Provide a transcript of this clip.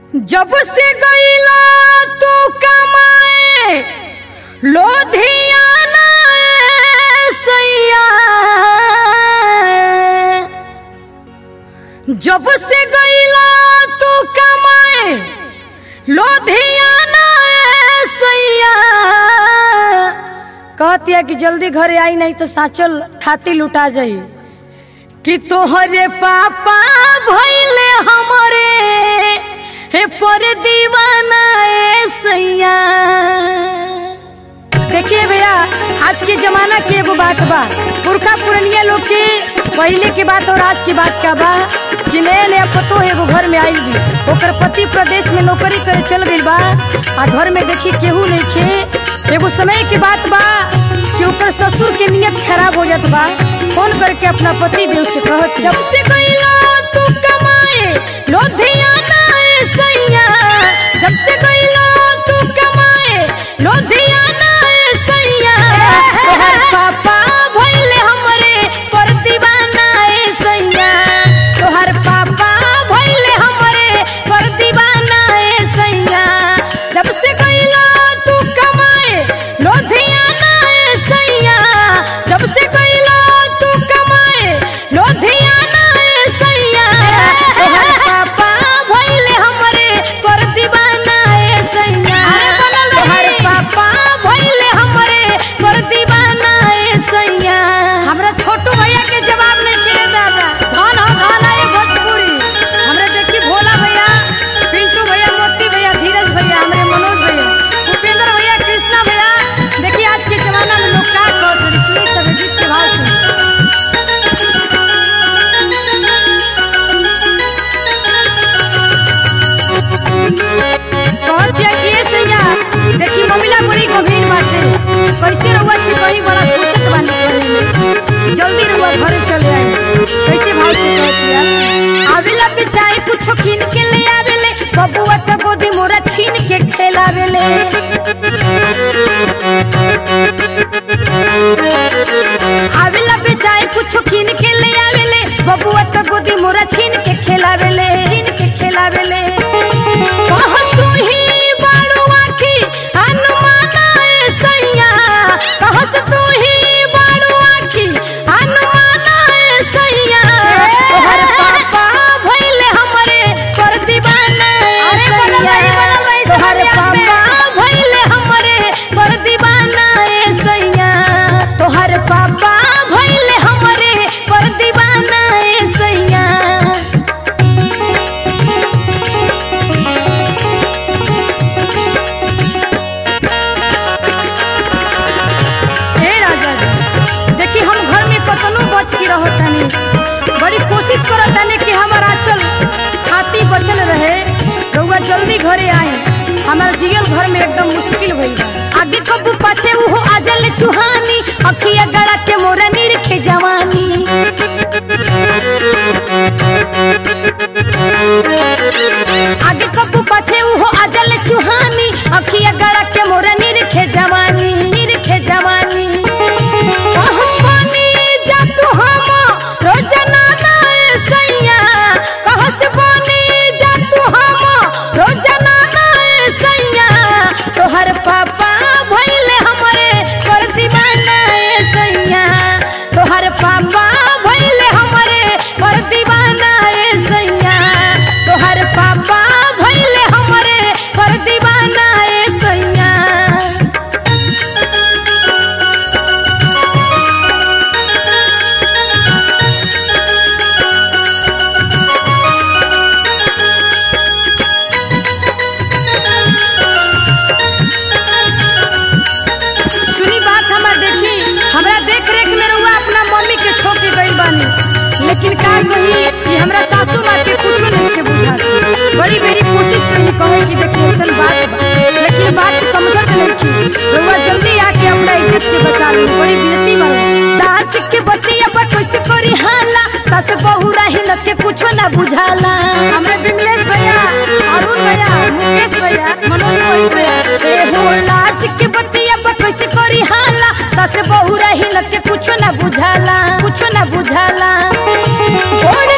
जब से गईला तू कमाए लोधियाना ए सैया जब से गईला तू कमाए लोधियाना ए सैया कहती है कि जल्दी घरे आई नहीं तो साचल थाती लुटा जाई कि तोहरे पापा भैले हमरे हे पर दीवाना ए सैया देखिए भैया आज के जमाना के एगो बात बा पुरखा पुरनिया लोग के पहले के बात और आज की बात का बा कि नया नया पतो एगो घर में आई भी ओकर पति प्रदेश में नौकरी करे चल गई बा आ घर में देखी केहू नहीं खे एगो समय की बात बा कि ओकर ससुर के नियत खराब हो जात बा फोन करके अपना पति देव से कहत जब से गईला तू कमाए लोधियाना ए सैया जब से गईला तू कमाए लोधियाना ए सैया तोहर पापा भइले हमरे पर दीवाना ए सैया तोहर पापा भइले हमरे पर दीवाना ए सैया जब से गईला तू कमाए लोधियाना ए सैया जब से गईला तू कमाए लोधियाना ए सैया तोहर पापा भइले हमरे पर दीवाना ए सैया तोहर पापा भइले हमरे पर दीवाना ए सैया हमरा छोटू भैया के जवाब नहीं दे दादा धन हो धन है भोजपुरी हमरा देखी भोला भैया पिंटू भैया मोती भैया धीरज भैया हमरे मनोज भैया उपेंद्र भैया कृष्णा भैया देखिए आज के जमाना में लोग का कहत हैं सुनी सब गीत के भाव सुनी कहत दिया कि ए सैया देखी ममिला बड़ी गंभीर बात है कैसे रहुआ से कहीं बड़ा सोचत बानी करे में जल्दी रहुआ घरे चले आई कैसे भाव से कहत दिया आवेला बेचाए कुछ किन के ले आवेले बबुआ त गोदी मोरा छीन के खेलावेले आवेला बेचाए कुछ किन के ले आवेले बबुआ त गोदी मोरा छीन के खेलावेले छीन के खेलावेले कहत तू ही बारू आखी अनुमाना ए सैया कहत तू ही बारू आखी अनुमाना ए सैया तोहर पापा भइले हमरे पर दीवाना ए सैया तोहर पापा भइले हमरे पर दीवाना ए सैया तोहर पापा भइले हमरे पर दीवाना ए सैया हे राजा जी देखी हम घर में कतनो बच के रहतानी बड़ी कोशिश करतानी कि हमार आंचल खाती बचल रहे रउआ जल्दी घरे आई हमार जियल घर में एकदम मुश्किल भइल बा आगे कबू पाछे उहो आजल चुहानी अखिया गड़ा के मोरा निरखे जवानी आगे कबू पाछे उहो आजल चुहानी अखिया गड़ा के मोरा निरखे जवानी निरखे जवानी कहस पानी जा तू हम रोजना ना ए सैया कहस पानी जा तू हम रोजना ना ए सैया तोहर पापा भइले हमरे कर दीवाना ए सैया तोहर पापा भइले हमरे कर दीवाना ए सैया तोहर पापा भइले हमरे कर दीवाना ए सैया सुनी बात हमार देखी हमरा देख रेख में रहुआ अपना मम्मी के छोड़ के गई बानी लेकिन का कही कि हमरा सासू माँ के कुछ नहीं के बुझा बड़ी बेरी कोशिश करी कहे कि देखी ऐसन बात बा लेकिन बात समझत नहीं की रहुआ जल्दी आके अपना इज्जत के बचा ली बड़ी बेइज्जती वाली दाच के बतिया पर कैसे करी हाला सास बहू रही न के कुछो ना बुझाला हमरे विमलेश भैया अरुण भैया मुकेश भैया मनोज मोहित भैया ए हो लाज के बतिया पर कैसे करी हाला सास बहू रही न के कुछो ना बुझाला कुछो ना बुझाला ओढ़